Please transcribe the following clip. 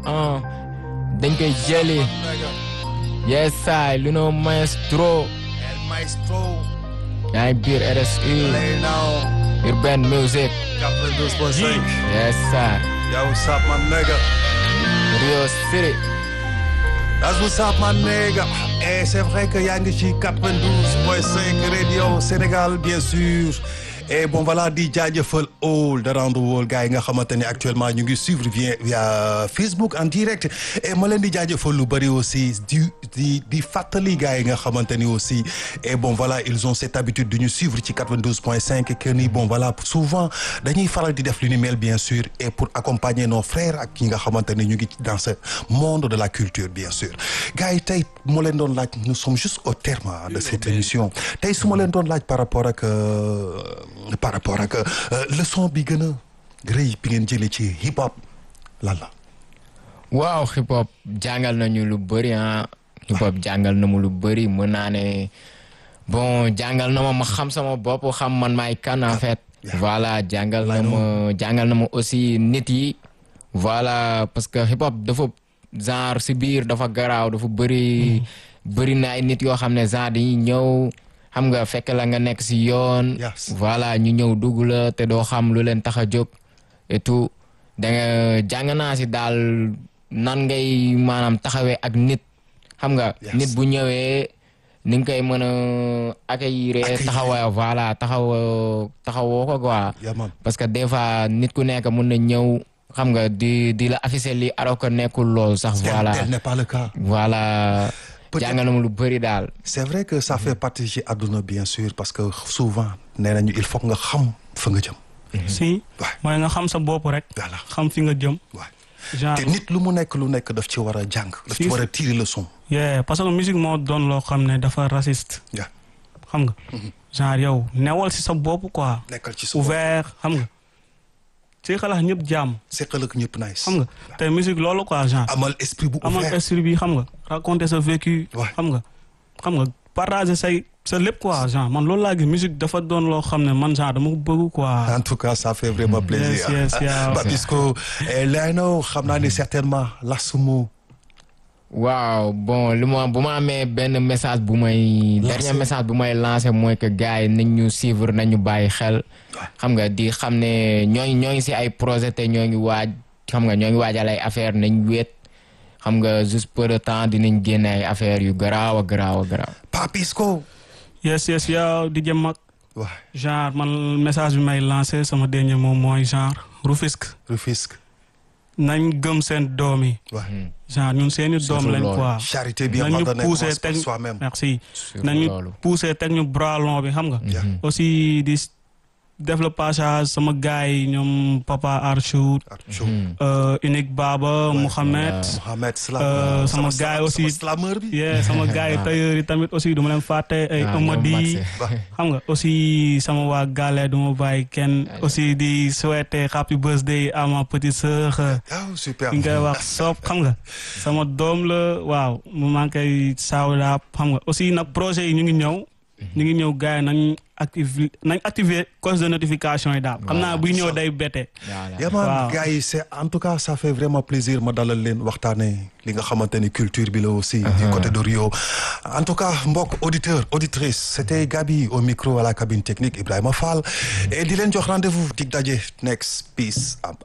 ah dañ koy jëli yes saay lu no maestro El Maestro. yaa ngi biir RSU Play now. Urban Music 92.5. yes saay Yo, what's up, my nigga? Rio City That's what's up, my nigga. Et c'est vrai que yaa ngi ci 92.5 radio Sénégal, bien sûr. Et bon voilà di jaajëfal all around the world gars yi nga xamante ne actuellement ñu ngi suivre via via Facebook en direct et ma leen di jaajëfal lu bëri aussi di di di fàttali gars yi nga xamante ni aussi et bon voilà ils ont cette habitude de ñu suivre ci 92.5 que ni bon voilà souvent dañuy faral di def lu ni mel bien sûr et pour accompagner nos frères ak ñi nga xamante ne ñu ngi dans ce monde de la culture bien sûr gars yi tey moo leen doon laaj nous sommes juste au terme de cette émission tey su ma leen doon laaj par rapport ak par rapport ak leçon bi gën a rëy bi ngeen jëlee ci hip hop lan la. waaw hip hop jàngal nañu lu bëri ah hip hop jàngal na mu lu bëri mën naa ne bon jàngal na ma ma xam sama bopp xam man maay kan en fait. voilà jàngal na ma jàngal na ma aussi nit yi. voilà parce que hip hop dafa genre si biir dafa garaaw dafa bëri. bëri na ay nit yoo xam ne genre dañuy ñëw. xam nga fekk la nga nekk si yoon. voilà ñu ñëw dugg la te doo xam lu leen tax a jóg et tout da nga jàng naa si daal nan ngay maanaam taxawee ak nit. xam nga nit bu ñëwee ni nga koy mën a accueillir taxawaa voilà taxaw taxawoo ko quoi. parce que des fois nit ku nekk mun na ñëw xam nga di di la afficher li alors que nekkul loolu sax. voilà tel n'est pas le cas. voilà. jàngal na mu lu bëri daal. c'est vrai que ça fait partie ci àdduna bien sûr parce que souvent nee nañu il faut nga xam fa nga jëm. si mooy nga xam sa bopp rek. voilà xam fi nga jëm. genre te nit lu mu nekk lu nekk daf ci war a jàng. daf ci war a tirer leçon. yeah parce que musique moo doon loo xam ne dafa raciste. xam nga. genre yow newal si sa bopp quoi. nekkal ci sa ouvert xam nga. ci xalaat ñëpp jàmm. seqal ak ñëpp nice. xam nga te musique loolu quoi genre. amal esprit bu ouvert amal esprit bi xam nga. raconter sa vécu. xam nga xam nga partager say sa lépp quoi genre man loolu laa gis musique dafa doon loo xam ne man genre dama ko bëgg quoi. en tout cas ça fait vraiment plaisir. yes yes Papisco Leno xam naa ni certainement lasumu. waaw bon lu ma bu ma amee benn message bu may. dernier message bu may lancé mooy que gars yi nañ ñu suivre nañu bàyyi xel. xam nga di xam ne ñoo ngi ñoo ngi si ay projet te ñoo ngi waaj xam nga ñoo ngi waajal ay affaire nañ wéet xam nga juste peu de temps dinañ génne ay affaire yu garaaw a garaaw a garaaw. Papisco. yes yes yow di jëm mag. waaw genre man message bi may lancé sama dernier mot mooy genre Rufisque. Rufisque. nañ gëm seen doom yi. genre ñun seeni doom lañ quoi. charité bien nañu ordonnée poussé commence par teg soi-même. merci nañu poussé teg ñu bras long bi xam nga. aussi di def le passage sama gars yi ñoom papa Archout. unique Baba Mouhamed. Mohamed sama gars yi aussi slameur bi. yeah sama gars yi tailleur yi tamit aussi du ma leen fàtte ay Amady xam nga aussi sama waa Gale du ma bàyyi kenn aussi di souhaiter happy birthday à ma petite sœur. super ki nga wax soob xam nga sama doom la waaw mu maa ngi koy saawlaab xam nga aussi nag projet yi ñu ngi ñëw. ñu ngi ñëw gars yi nañ activer nañ activer cause de notification yi daal. xam naa buy ñëw day bette. yaman gars yi c'est en tout cas ça fait vraiment plaisir ma dalal leen waxtaanee li nga xamante ni culture bi la aussi. du côté de Rio. en tout cas mbokk auditeur auditrice c'était Gabi au micro à la cabine technique Ibrahima Fall. et di leen jox rendez-vous dig daje next peace